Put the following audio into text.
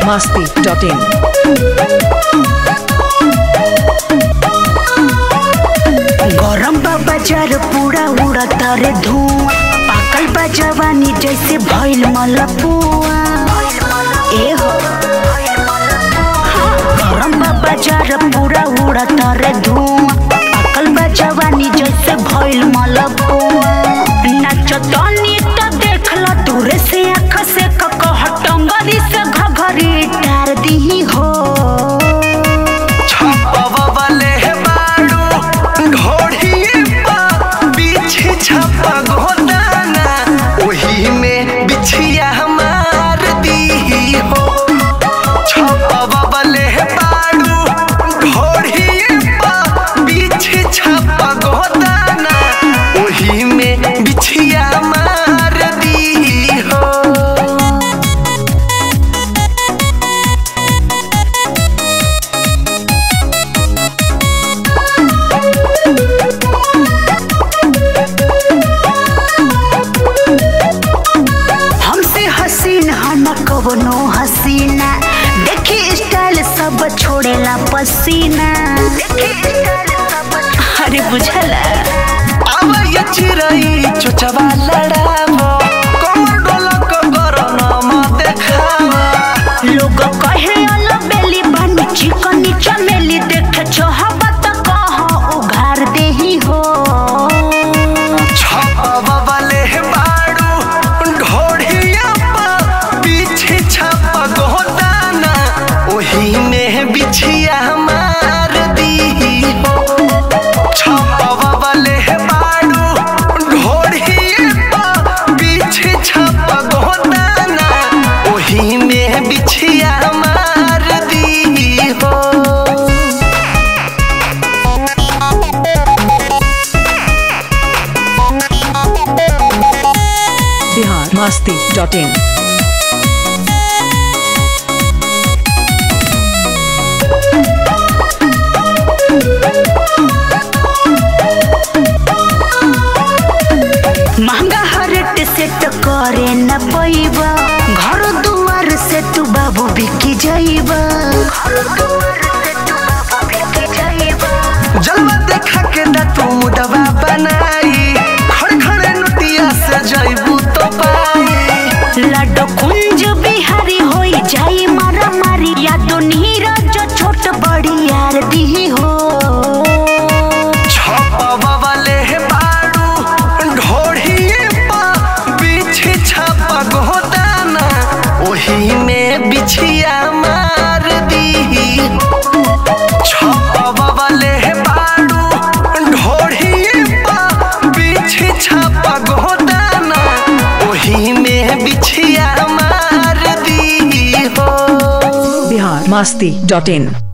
masti.in. गरम बा बाजार पूरा उड़ता रे धुआं पाकल बा जवानी जैसे भइल मलपुआ ए हो गरम बा बाजार पूरा उड़ता रे धुआं पाकल बा जवानी जैसे भइल मलपुआ नाचतनी त देखला दूर से आँख से ककह टंगरी से घघरी टार दी हो छपवले बाड़ू ढोढ़िए पा बिछी छपा गोदाना ओही में बिछिया मार दी हो छपवले बाड़ू ढोढ़िए पा बिछी छपा गोदाना ओही में बिछिया मार दी हो हमसे हसीन हन कवनो हसीना देखी स्टाइल सब छोड़ेला पसीना अरे बुझला अब ये चिरई चुचवा लड़ावो कमर डोलक गरम देखावा लोग कहे अल बेली बनी चिकन चमेली देख चाहबत कह उघार देही हो छपवा वाले बाड़ू ढोढ़िया पा पीछे छप गोदाना ओही में बिछिया मार दी हो छपवा वाले बाड़ू ढोढ़िया पा पीछे छप गोदाना ओही में बिछिया मार दी हो Bihar masti.in. महंगा हरेट से तो करे न पैबा घर दुआर से तू बाबू बिकी जाइबा जलवा देखा के ना तू मुडवा बनाई खड़ खड़े नोटिया से जइबू तो पाई लड्डू कुंज बिहारी होई जाई मारा मारी या तो नीरज छोट बड़ी यार दी हो छपवा वाले बाड़ू ढोढ़िए पा बिछी छप गोदाना ओही में बिछिया मार दी छपवा वाले बाड़ू ढोढ़िए पा बिछी छप गोदाना ओही में बिछिया मार दी हो Bihar masti.in.